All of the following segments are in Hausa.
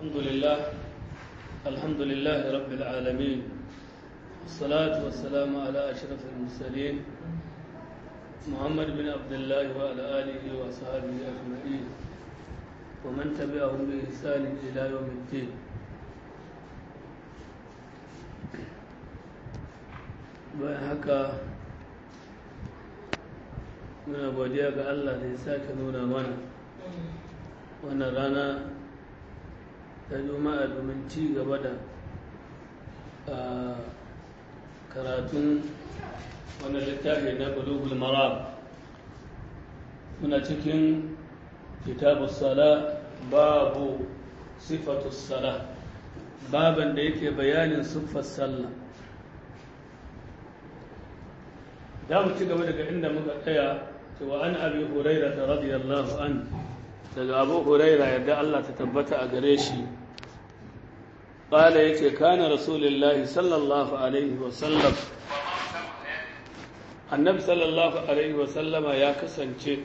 الحمد لله الحمد لله رب العالمين والصلاة والسلام على أشرف المرسلين محمد بن عبد الله وعلى آله وصحبه أجمعين ومن تبعهم بإحسان إلى يوم الدين bayan haka muna godiya ga Allah da ya sake nuna mana wannan rana ta juma'a domin ci gaba da karatun wannan littafi na bulugul maram muna cikin kitabu sala babu sifatu sala baban da yake bayanin siffar sallah za mu ci gaba daga inda muka tsaya cewa an abi huraira ta radiyallahu an daga abu huraira yadda Allah ta tabbata a gare shi ƙala ya ce kana rasulullahi sallallahu alaihi wasallam annabi sallallahu alaihi wasallama ya kasance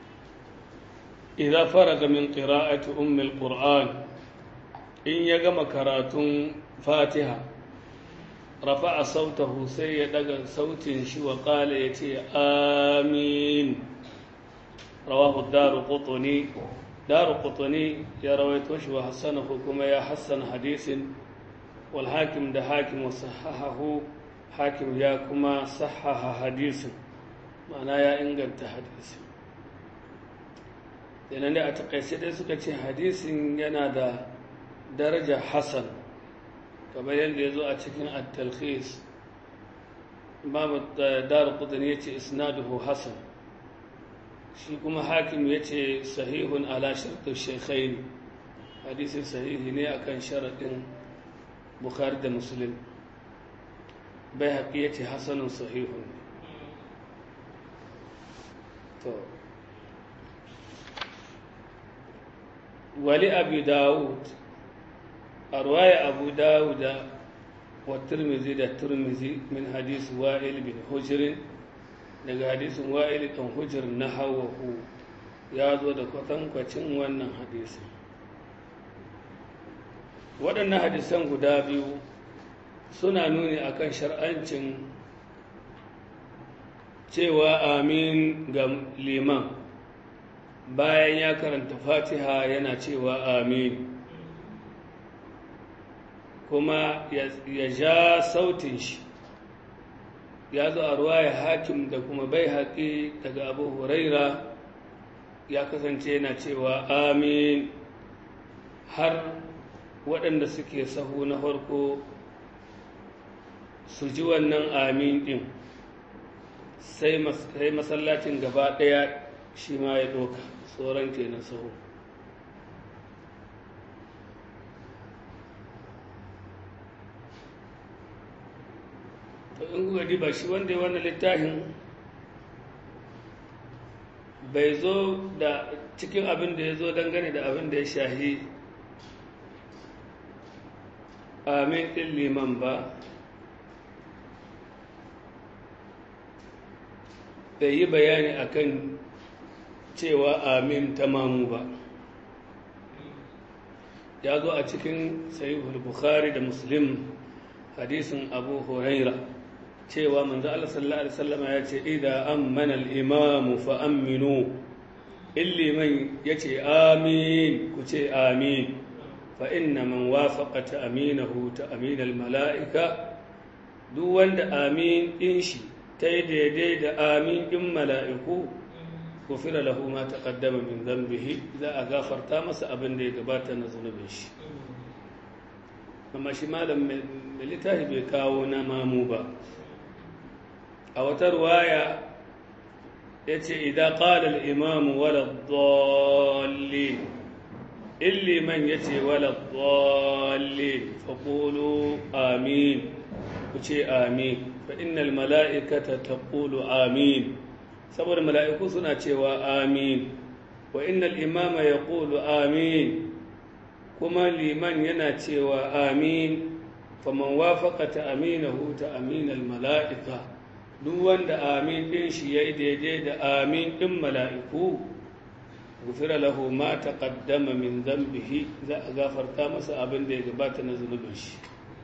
idan faraga min qira'ati ummul qur'an in ya gama karatun fatiha rafa'a sautahu sai ya daga sautin shi wa qala yace amin rawahu daru qutni daru qutni ya rawaito shi wa hasanahu kuma ya hassana hadisin wal hakim da hakim wa sahahahu hakim ya kuma sahaha hadisin ma'ana ya inganta hadisin yana ne a takaice dai suka ce hadisin yana da daraja hasan kamar yadda ya zo a cikin at-talkhis imam dar qutn yace isnaduhu hasan shi kuma hakim yace sahihun ala shart ash-shaykhain hadisi sahihi ne akan sharadin bukhari da muslim bai haƙi yace hasanun sahihun to wali abi dawud a ruwaya abu dawuda wa turmizi da turmizi min hadisi wa'il bin hujirin daga hadisin wa'il ɗan hujir na hawahu ya zo da kwatankwacin wannan hadisi waɗannan hadisan guda biyu suna nuni akan shar'ancin cewa amin ga liman bayan ya karanta fatiha yana cewa amin kuma ya ja sautin shi ya zo a ruwaya hakim da kuma bai haƙi daga abu huraira ya kasance yana cewa amin har waɗanda suke sahu na farko su ji wannan amin ɗin sai masallacin gaba ɗaya shi ma ya ɗoka tsoron kenan sahu to in kuka diba shi wanda ya wannan littafin bai zo da cikin abin da ya zo dangane da abin da ya shahi amin ɗin liman ba bai yi bayani akan cewa amin tamamu ba ya zo a cikin sahihul bukhari da muslim hadisin abu huraira cewa manzo Allah sallallahu alaihi wasallam ya ce idza ammana al-imamu fa aminu illiman yace amin ku ce amin fa inna man wafaqa ta'minahu ta'min al-mala'ika duk wanda amin din shi ta yi daidai da amin din mala'iku gufira lahu ma taqaddama min dhanbihi za a gafarta masa abin da ya gabata na zunubin shi amma shi malam mai littafi bai kawo na mamu ba a wata ruwaya ya ce idan ƙalar imamu waladhalli illi man ya ce waladhalli faƙulu amin ku ce amin fa innal mala'ikata taqulu amin saboda mala'iku suna cewa amin wa innal imama ya ƙulu amin kuma liman yana cewa amin faman wafaka ta aminahu ta aminal mala'ika duk wanda amin ɗin shi ya yi daidai da amin ɗin mala'iku gufira lahu ma taqaddama min dhanbihi za a gafarta masa abin da ya gabata na zunubin shi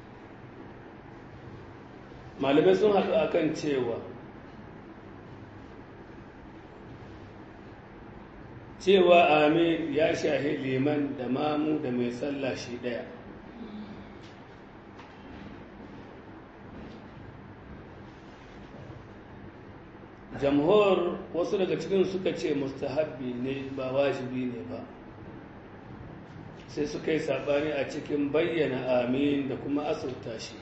malamai sun haɗu akan cewa cewa amin ya shahi liman da mamu da mai sallah shi ɗaya jamhur wasu daga cikin suka ce mustahabbi ne ba wajibi ne ba sai suka yi saɓani a cikin bayyana amin da kuma asurta shi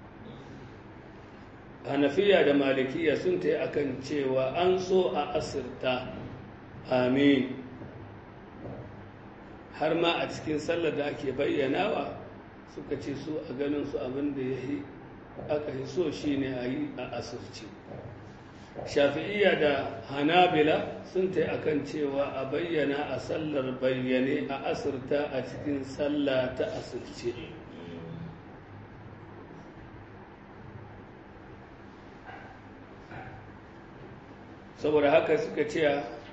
hanafiya da malikiya sun ta yi akan cewa an so a asirta amin har ma a cikin sallar da ake bayyanawa suka ce su a ganin su abin da ya yi aka yi so shi ne a yi a asirci shafi'iyya da hanabila sun ta akan cewa a bayyana a sallar bayyane a asirta a cikin sallah ta asirce saboda haka suka ce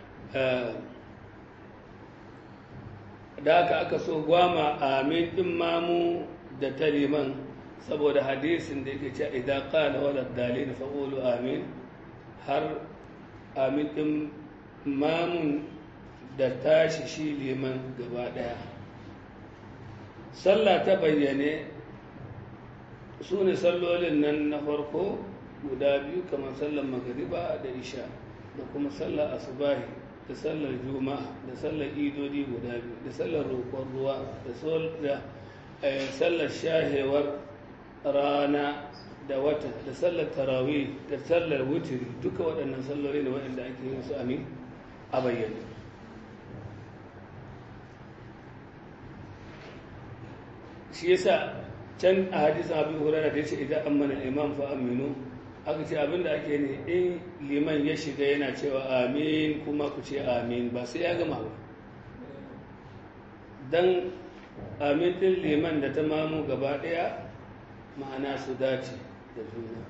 da haka aka so gwama amin ɗin mamu da taliman saboda hadisin da yake ce idan qala wala dalil fa qulu amin har amin ɗin mamun da tashi shi liman gaba ɗaya sallah ta bayyane su ne sallolin nan na farko guda biyu kamar sallar magariba da isha da kuma sallar asubahi da sallar juma'a da sallar idodi guda biyu da sallar roƙon ruwa da sallar shahewar rana da wata da sallar tarawih da sallar wutiri duka waɗannan salloli ne waɗanda ake yin su amin a bayyane shi yasa can a hadisin abin hurara da ya ce idan an mana imam fa aminu aka ce abinda ake ne in liman ya shiga yana cewa amin kuma ku ce amin ba sai ya gama ba don amin ɗin liman da ta mamu gaba ɗaya ma'ana su dace da juna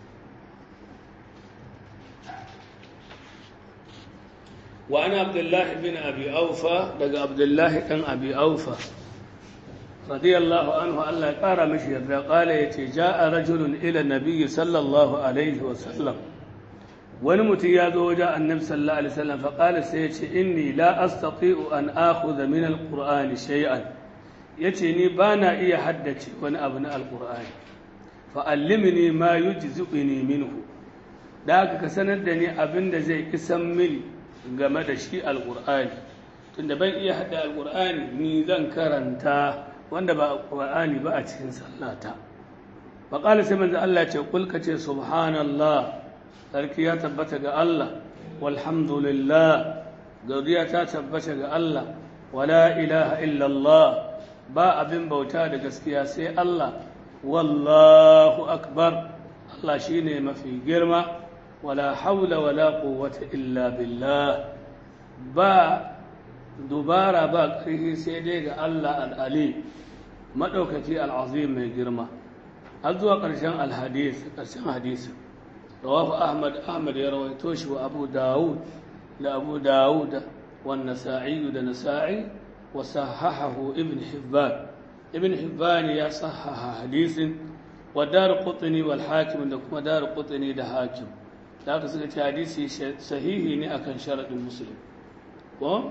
wa ana abdullahi bin abi aufa daga abdullahi ɗan abi aufa رضي الله عنه الله قال مشي قال يتي جاء رجل إلى النبي صلى الله عليه وسلم ونمت يا وجاء النبي صلى الله عليه وسلم فقال سيتي إني لا أستطيع أن آخذ من القرآن شيئا يتي ني بانا إيا حدتي وأنا أبناء القرآن فألمني ما يجزئني منه ذاك كسندني أبن زي كسمني game da shi alƙur'ani tunda ban iya hada alƙur'ani ni zan karanta wanda ba Qur'ani ba a cikin sallata fa qala sai manzo Allah ce kul ka ce subhanallah sarki ya tabbata ga Allah walhamdulillah gaudiya ta tabbata ga Allah wala ilaha illa Allah ba abin bauta da gaskiya sai Allah wallahu akbar Allah shine mafi girma wala haula wala quwwata illa billah ba dubara ba ƙarfi sai dai ga Allah al'ali maɗaukaki al'azim mai girma har zuwa ƙarshen alhadis ƙarshen hadisi rawafu ahmad ahmad ya rawaito shi wa abu dawud da abu dawud wa nasa'i da nasa'i wa sahahahu ibn hibban ibn hibban ya sahaha hadisin wa dar qutni wal hakim da kuma dar qutni da hakim da aka suka ce hadisi sahihi ne akan sharadin muslim ko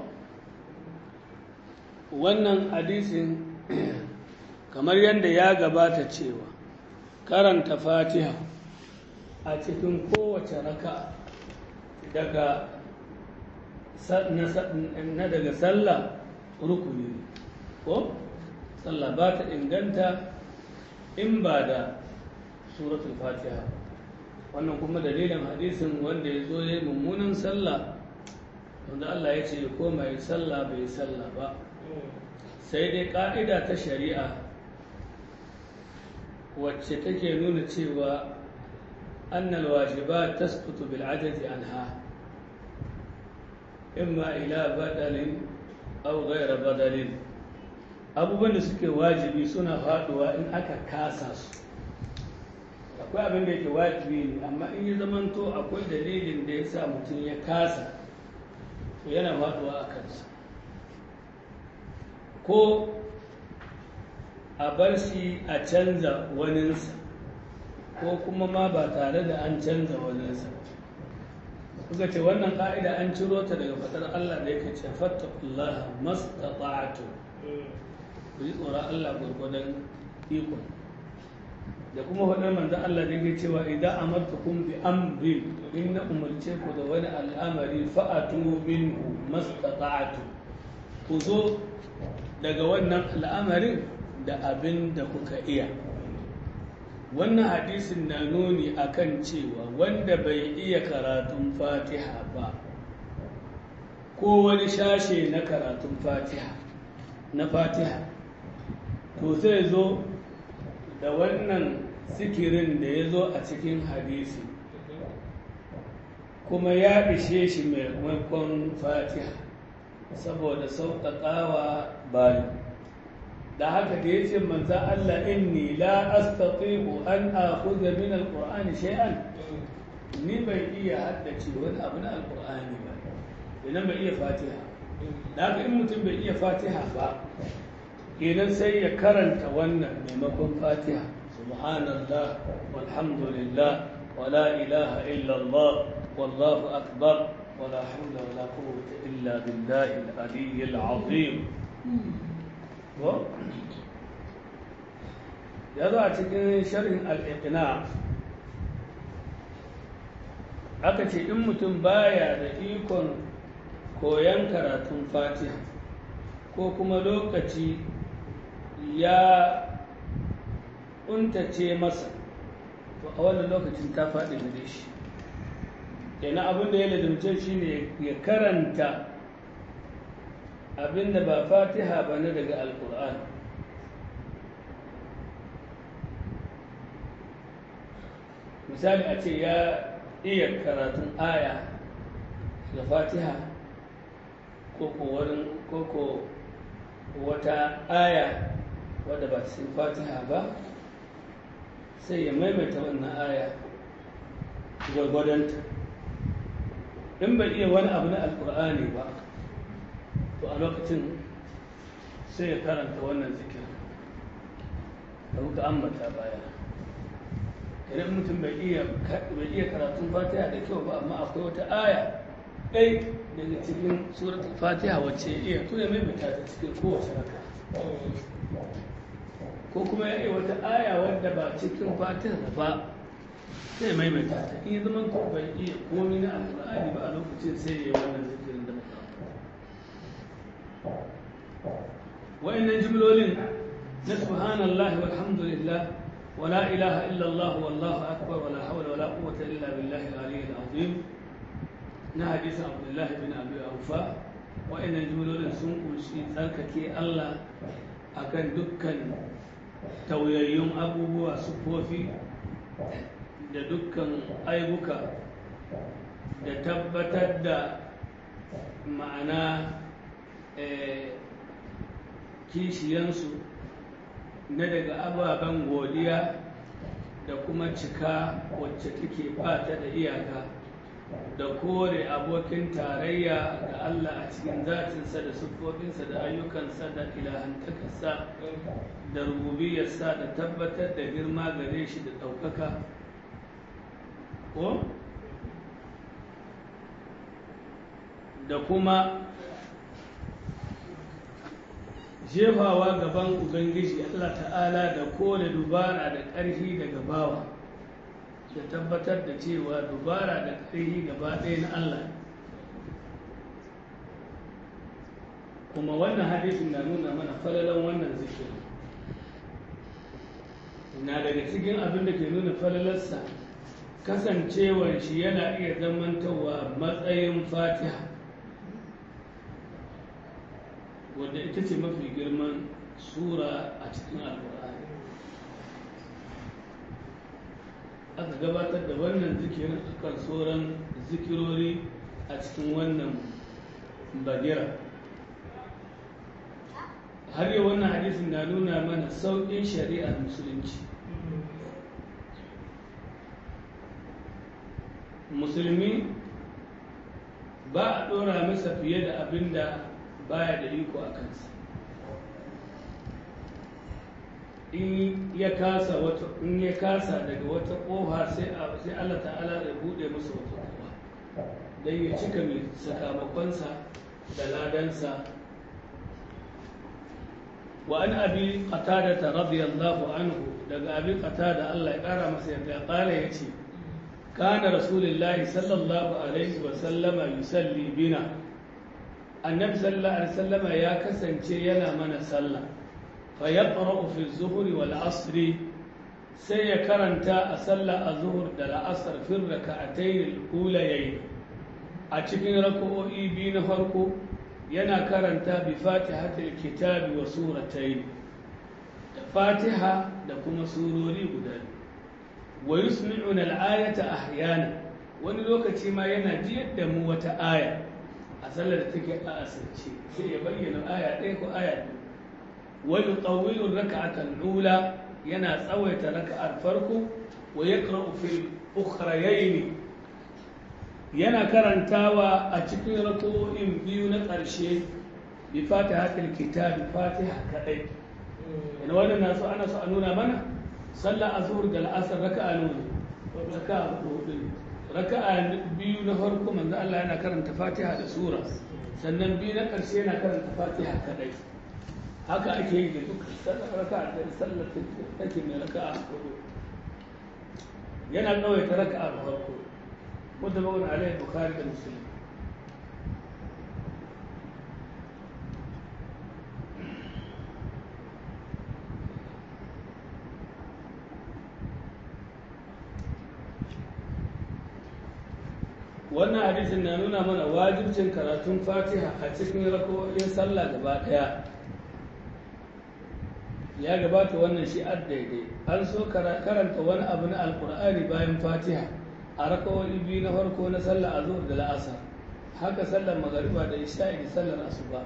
wannan hadisin kamar yadda ya gabata cewa karanta fatiha a cikin kowace raka daga na daga sallah rukuni ne ko sallah ba ta inganta in ba da suratul fatiha wannan kuma dalilin hadisin wanda ya zo ya mummunan sallah wanda Allah ya ce ya koma ya sallah bai sallah ba sai dai ƙa'ida ta shari'a wacce take nuna cewa annal wajiba tasqutu bil ajazi anha imma ila badalin aw ghayra badalin abubuwan da suke wajibi suna faduwa in aka kasa su akwai abin da yake wajibi ne amma in ya zamanto akwai dalilin da ya sa mutum ya kasa to yana faduwa a kansa ko a bar shi a canza waninsa ko kuma ma ba tare da an canza waninsa kuka ce wannan ƙa'ida an ciro ta daga faɗar Allah da yake ce fattakullaha mastata'atu ku yi tsoron Allah gwargwadon ikon da kuma faɗar manzan Allah da yake cewa idan amartukum bi amri in na umarce ku da wani al'amari fa'atu minhu mastata'atu ku zo daga wannan al'amarin da abin da kuka iya wannan hadisin na nuni akan cewa wanda bai iya karatun fatiha ba ko wani shashe na karatun fatiha na fatiha to sai zo da wannan sikirin da ya zo a cikin hadisi kuma ya ishe shi maimakon fatiha saboda sauƙaƙawa bayan da haka da ya ce manzan Allah inni la astati'u an akhudha min alqur'ani shay'an ni bai iya haddace wani abu na alqur'ani ba idan bai iya fatiha da haka in mutum bai iya fatiha ba kenan sai ya karanta wannan maimakon fatiha subhanallah walhamdulillah wala ilaha illallah wallahu akbar wala hawla wala quwwata illa billahi al-aliyyil azim ko ya zo a cikin sharhin al-iqna aka ce in mutum baya da ikon koyon karatun fatiha ko kuma lokaci ya untace masa to a wannan lokacin ta faɗi gare shi kenan abin da ya ladumce shi ne ya karanta abin da ba fatiha ba na daga alkur'an misali a ce ya iya karatun aya da fatiha ko ko wata aya wadda ba cikin fatiha ba sai ya maimaita wannan aya gwargwadonta in bai iya wani abu na alkur'ani ba to a lokacin sai ya karanta wannan zikirin da muka ambata baya idan mutum bai iya karatun fatiha da kyau ba amma akwai wata aya ɗai daga cikin suratul fatiha wacce iya to ya maimaita ta cikin kowace raka ko kuma ya iya wata aya wadda ba cikin fatiha ba sai maimaita ta in zama ko bai iya komi na alƙur'ani ba a lokacin sai ya yi wannan zikirin da muka wa'annan jimlolin na subhanallahi walhamdulillah ولا إله إلا الله والله أكبر ولا حول ولا قوة إلا بالله العلي العظيم na hadisin abdullahi bin abu aufa wa'annan jimlolin sun kunshi tsarkake allah akan dukkan tauyayyun abubuwa sufofi da dukkan aibuka da tabbatar da ma'ana kishiyansu na daga ababen godiya da kuma cika wacce take fata da iyaka da kore abokin tarayya da Allah a cikin zatinsa da siffofinsa da ayyukansa da ilahantakarsa da rububiyarsa da tabbatar da girma gare shi da ɗaukaka ko da kuma jefawa gaban ubangiji Allah ta'ala da kore dubara da ƙarfi daga bawa da tabbatar da cewa dubara da ƙarfi gaba ɗaya na Allah kuma wannan hadisin na nuna mana falalan wannan zikirin na daga cikin abin da ke nuna falalarsa kasancewar shi yana iya zamantowa matsayin fatiha wadda ita ce mafi girman sura a cikin alkur'ani aka gabatar da wannan zikirin akan sauran zikirori a cikin wannan bagira har yau wannan hadisin na nuna mana sauƙin shari'ar musulunci musulmi ba a ɗora masa fiye da abin da baya da iko a kansa in ya kasa wata in ya kasa daga wata kofa sai sai Allah ta'ala ya bude masa wata kofa dan ya cika mai sakamakonsa da ladansa wa an abi qatada radiyallahu anhu daga abi qatada Allah ya kara masa yarda kala yace kana rasulullahi sallallahu alaihi wa sallama yusalli bina annabi sallallahu alaihi wasallama ya kasance yana mana sallah fa yaqra'u fi az-zuhri wal 'asri sai ya karanta a sallah az-zuhr da al-'asr fi rak'atayn al-ulayayn a cikin rak'o'i biyu na farko yana karanta bi fatihatil kitabi wa suratayn da fatiha da kuma surori guda wa yusmi'una al-ayata ahyana wani lokaci ma yana jiyar da mu wata aya a sallar da take a asirce sai ya bayyana aya ɗaya ko aya biyu wa yutawwilu rak'atan ula yana tsawaita raka'ar farko wa yaqra'u fil ukhrayayn yana karantawa a cikin rako'in biyu na ƙarshe bi fatihatul kitab fatiha kadai ina wannan na so ana so a nuna mana sallar azhur da al'asr raka'a nuna raka'a hudu raka'a biyu na farko manzo Allah yana karanta fatiha da sura sannan biyu na ƙarshe yana karanta fatiha kadai haka ake yi da duk raka'a da sallar take mai raka'a hudu yana tsawaita raka'a farko متفق عليه البخاري ومسلم wannan hadisin na nuna mana wajibcin karatun fatiha a cikin rako'in sallah gaba daya ya gabata wannan shi daidai an so karanta wani abu na alkur'ani bayan fatiha a rakawani biyu na farko na sallar azhar da la'asar haka sallar magariba da isha'i da sallar asuba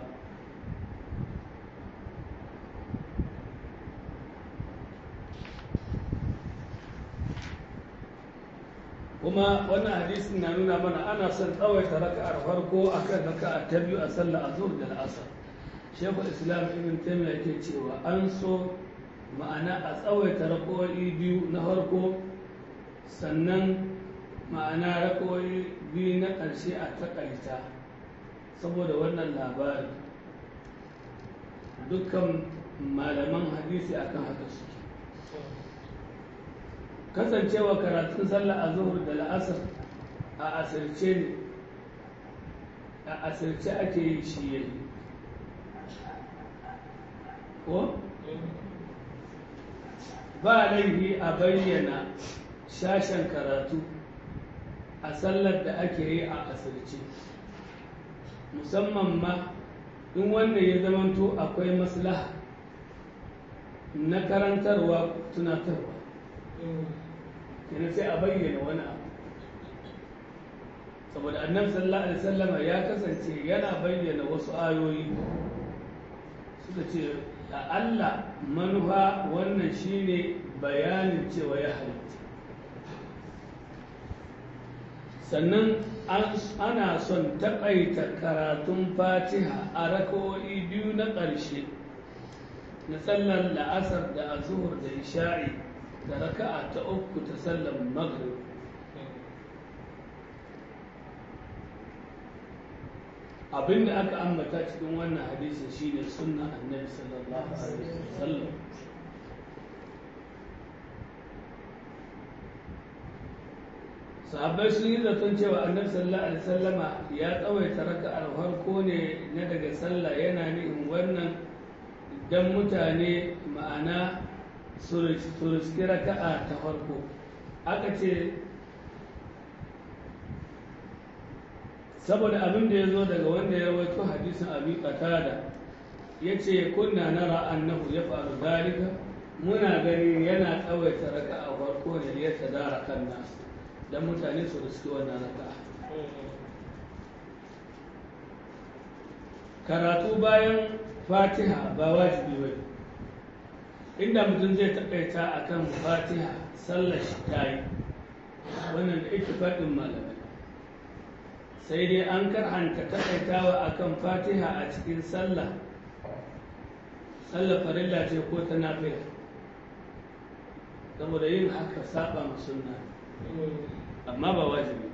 kuma wannan hadisin na nuna mana ana son tsawaita raka'ar farko akan raka'a ta biyu a sallar azhar da la'asar shekul islam ibn taymiyyah yake cewa an so ma'ana a tsawaita raka'o'i biyu na farko sannan ma'ana rakoyi biyu na ƙarshe a takaita saboda wannan labari dukkan malaman hadisi akan haka su kasancewa karatun sallah a zuhur da la'asar a asirce ne a asirce ake yi shi yayi ko ba laifi a bayyana shashen karatu a sallar da ake yi a asirce musamman ma in wanda ya zamanto akwai maslaha na karantarwa tunatarwa kenan sai a bayyana wani abu saboda annabi sallallahu alaihi wasallama ya kasance yana bayyana wasu ayoyi suka ce da Allah manufa wannan shine bayanin cewa ya halitta sannan ana son taƙaita karatun fatiha a rakawoyi biyu na ƙarshe na sallar la'asar da azuhur da isha'i da raka'a ta uku ta sallar maghrib abinda aka ambata cikin wannan hadisi shine sunna annabi sallallahu alaihi wasallam sahabbai sun yi zaton cewa annabi sallallahu alaihi wasallama ya tsawaita raka'ar farko ne na daga sallah yana nihin wannan dan mutane ma'ana su riski raka'a ta farko aka ce saboda abin da ya zo daga wanda ya rawaito hadisin abi qatada ya ce kunna nara annahu ya faru dalika muna gani yana tsawaita raka'a farko ne ya tadara kan nasu dan mutane su riski wannan raka'a karatu bayan fatiha ba wajibi ba inda mutum zai takaita akan fatiha sallar shi ta yi wannan da ittifaqin malamai sai dai an karhanta takaitawa akan fatiha a cikin sallah sallar farilla ce ko ta nafila saboda yin haka saba ma sunna amma ba wajibi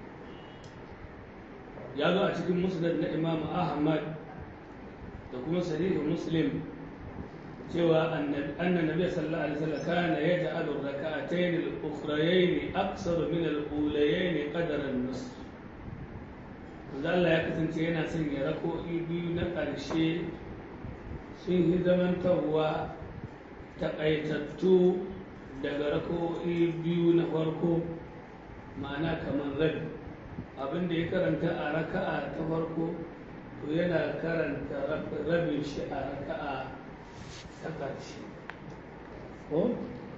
ya zo a cikin musnad na imam ahmad da kuma sahihu muslim cewa annan nabi sallallahu alaihi wasallam kana yaj'alu rak'atayn al-ukhrayayn aksar min al-ulayayn qadara an-nusf Allah ya kasance yana son ya rako'i biyu na ƙarshe sun yi zamantarwa taƙaitattu daga rako'i biyu na farko ma'ana kamar rabi abinda ya karanta a raka'a ta farko to yana karanta rabin shi a raka'a ta ƙarshe ko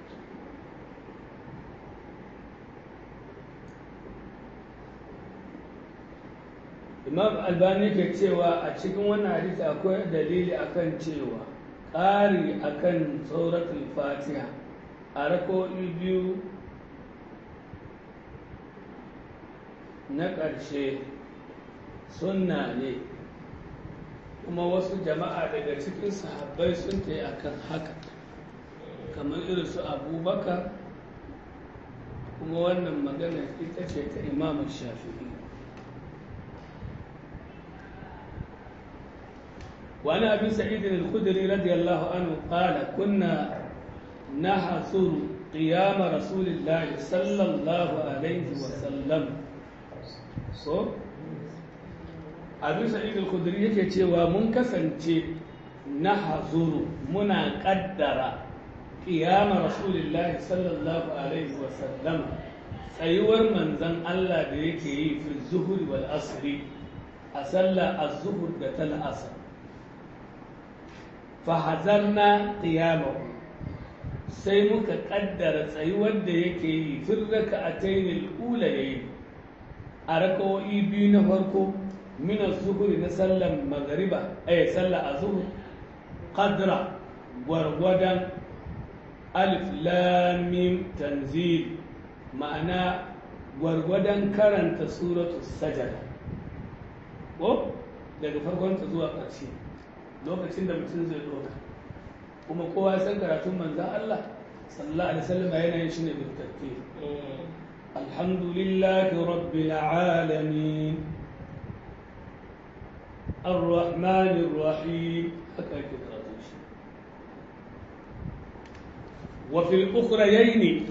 imam albani ke cewa a cikin wannan hadisi akwai dalili akan cewa ƙari akan tsoratul fatiha a rako'i biyu na ƙarshe sunna ne kuma wasu jama'a daga cikin sahabbai sun ta yi akan haka kamar irin su abubakar kuma wannan magana ita ce ta imamun shafi'i وعن ابي سعيد الخدري رضي الله عنه قال كنا نحصر قيام رسول الله صلى الله عليه وسلم so abin sa'id al-khudri yake cewa mun kasance na hazuru muna kaddara qiyama rasulullahi sallallahu alaihi wa sallam tsayuwar manzon Allah da yake yi fi zuhuri wal asri a sallah az-zuhur da tal asr fa hazarna qiyamahu sai muka kaddara tsayuwar da yake yi fi raka'atayn al-ulayayn a rakawoyi biyu na farko mina zuhuri na sallan magariba eh sallar azhur qadra gwargwadon alif lam mim tanzil ma'ana gwargwadon karanta suratu sajada ko daga farkon ta zuwa ƙarshe lokacin da mutum zai ɗauka kuma kowa san karatun manzan Allah sallallahu alaihi wasallam yana yin shi ne bil tartib الحمد لله رب العالمين الرحمن الرحيم وفي الأخريين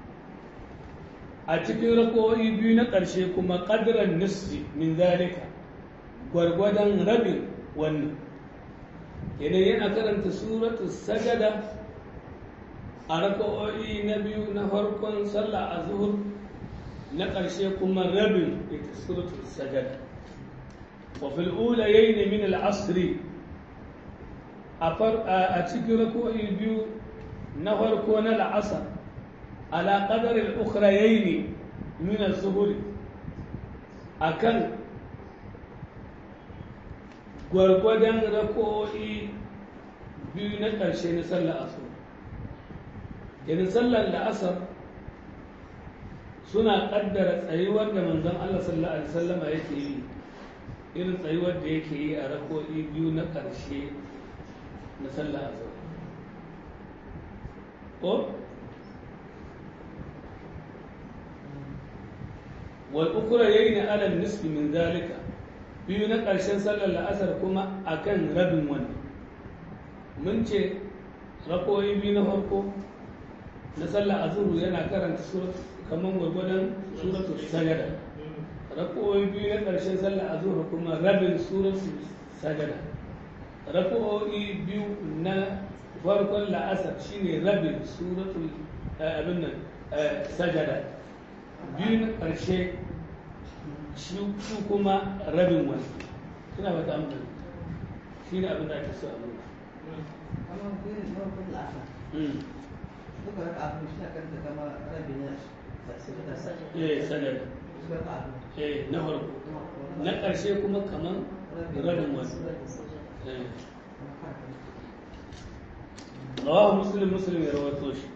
أتكي ركوعي بين قرشيكما قدر النصف من ذلك gwargwadon rabin wannan idan yana karanta suratu sajada a raka'o'i na biyu na farkon sallah a zuhur na ƙarshe kuma rabin ita suratul sajada wa fil ulayayn min al asri a cikin rako'i biyu na farko na la'asar ala qadar al ukhrayayn min al zuhur akan gwargwadon rako'i biyu na ƙarshe na sallar asar idan sallar la'asar suna kaddara tsayuwar da manzon Allah sallallahu alaihi wasallama yake yi irin tsayuwar da yake yi a rako'i biyu na ƙarshe na sallah azhar ko wal ukra yayin ala nisfi min zalika biyu na ƙarshen sallar la'asar kuma akan rabin wannan mun ce rako'i biyu na farko na sallar azhar yana karanta surat kamar gwargwadon suratu sajada rako'o'i biyu na ƙarshen sallar azhar kuma rabin suratu sajada rako'o'i biyu na farkon la'asar shine rabin suratu abin nan sajada biyu na ƙarshe shi kuma rabin wani suna ba ta amfani shi ne abin da ake so a nuna duka raka abin shi kan da kama rabi na eh sanar eh na farko na ƙarshe kuma kaman rabin wani rawahu muslim muslim ya rawato shi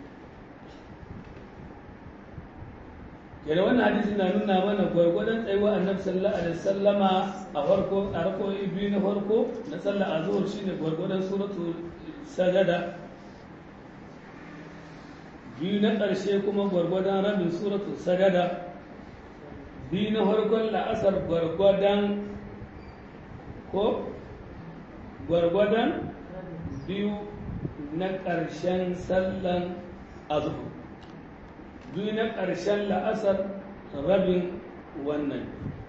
yana wannan hadisi na nuna mana gwargwadon tsayuwa annabi sallallahu alaihi wasallama a farko a rakoyi biyu na farko na sallar azhur shine gwargwadon suratul sajada biyu na ƙarshe kuma gwargwadon rabin suratul sajada biyu na farkon la'asar gwargwadon ko gwargwadon biyu na ƙarshen sallan azuhu biyu na ƙarshen la'asar rabin wannan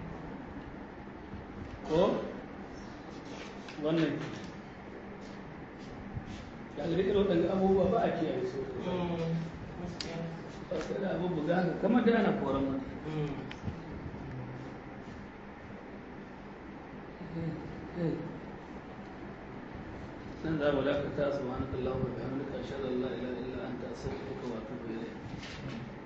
ko wannan ya ga irin waɗanda abubuwa ba a kiyaye su ba sai da abubuwa ga haka kamar da ana koran mata nan za mu dakata subhanakallahumma wa bihamdika ashhadu an la ilaha illa anta astaghfiruka wa atubu ilayk